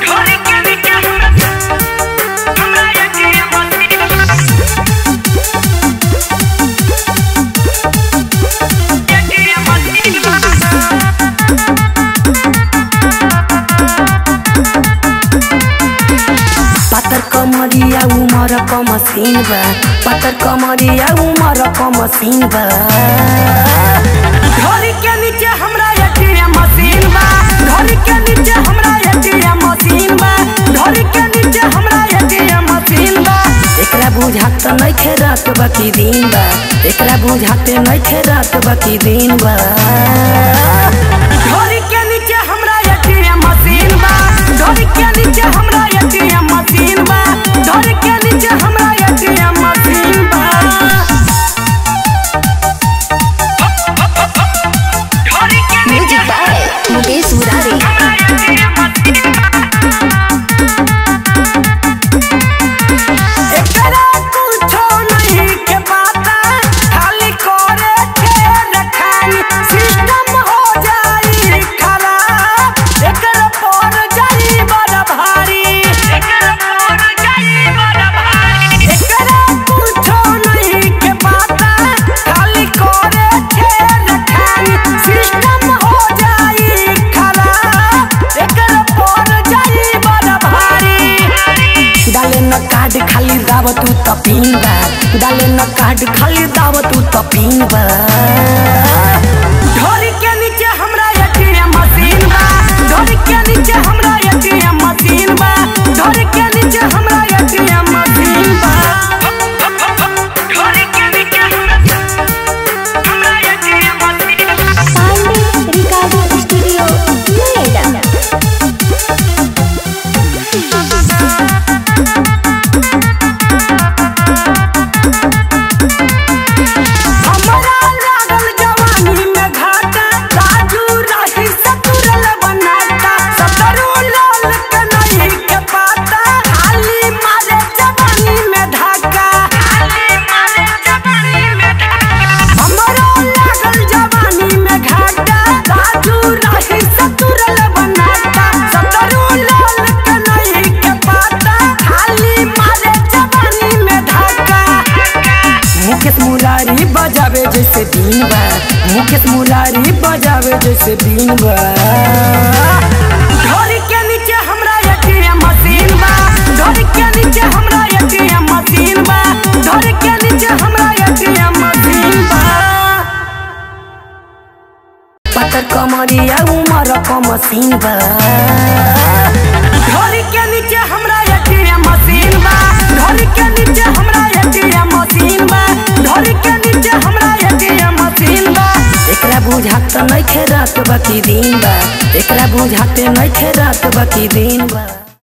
ढोली के नीचे हमरा एटीएम एटीएम मशीन पातर कमरिया उमर क मशीन बा पातर कमरिया उमर क मशीन बा ढोली के नीचे हमरा एटीएम मशीन बा ढोली के नीचे हमरा एटीएम मशीन बा ढोली के नीचे हमरा एटीएम मशीन बा एकरा बुझात नइखे रात बाकी दिन बा एकरा बुझाते नइखे रात बाकी दिन बा ढोली के नीचे हमरा एटीएम मशीन बा ढोली के नीचे हमरा एटीएम मशीन बा ढोली के नीचे हमरा एटीएम मशीन बा ढोली के नीचे म्यूजिक बाय मुकेश मुरारी हमरा एटीएम मशीन एकरा कुछो नहीं के पता खाली करे के रखानी सिस्टम हो जाई खराब एकरा पर जाई बड़ा भारी एकरा पर जाई बड़ा भारी एकरा कुछो नहीं के पता खाली करे के रखानी सिस्टम हो जाई खराब एकरा पर जाई बड़ा भारी डाले न कार्ड खाली दाव तू त पिन बा डाले न कार्ड खाली दाव तू त पिन बा ढोली के नीचे हमरा एटीएम मशीन बा ढोली के नीचे हमरा एटीएम मशीन बा ढोली के नीचे हमरा एटीएम मशीन बा ढोली के नीचे हमरा एटीएम मशीन बा पांडे रिकॉर्डिंग स्टूडियो नोएडा हमरा लागल जवानी में घाटा राजू राही सतुरल बनाता सतरू लाल के नहीं के पाता खाली मारे जवानी में धाका खाली मारे जवानी में धाका हमरा लागल जवानी में घाटा राजू राही सतुरल बनाता सतरू लाल के नहीं के पाता खाली मारे जवानी में धाका मुकेश मुरारी बजावे जैसे दिन बा मुकेश मुरारी बजावे जैसे दिन बा ढोली के नीचे हमरा एटीएम मशीन बा ढोली के नीचे हमरा एटीएम मशीन बा ढोली के नीचे हमरा एटीएम मशीन बा पातर कमरिया उमर क मशीन बा ढोली के नीचे हमरा एटीएम मशीन बा ढोली के नीचे हमरा एटीएम मशीन बा ढोली के नीचे हमरा एटीएम मशीन बा एकरा बुझात नइखे रात बाकी दिन बा एकरा बुझाते नइखे रात बाकी दिन बा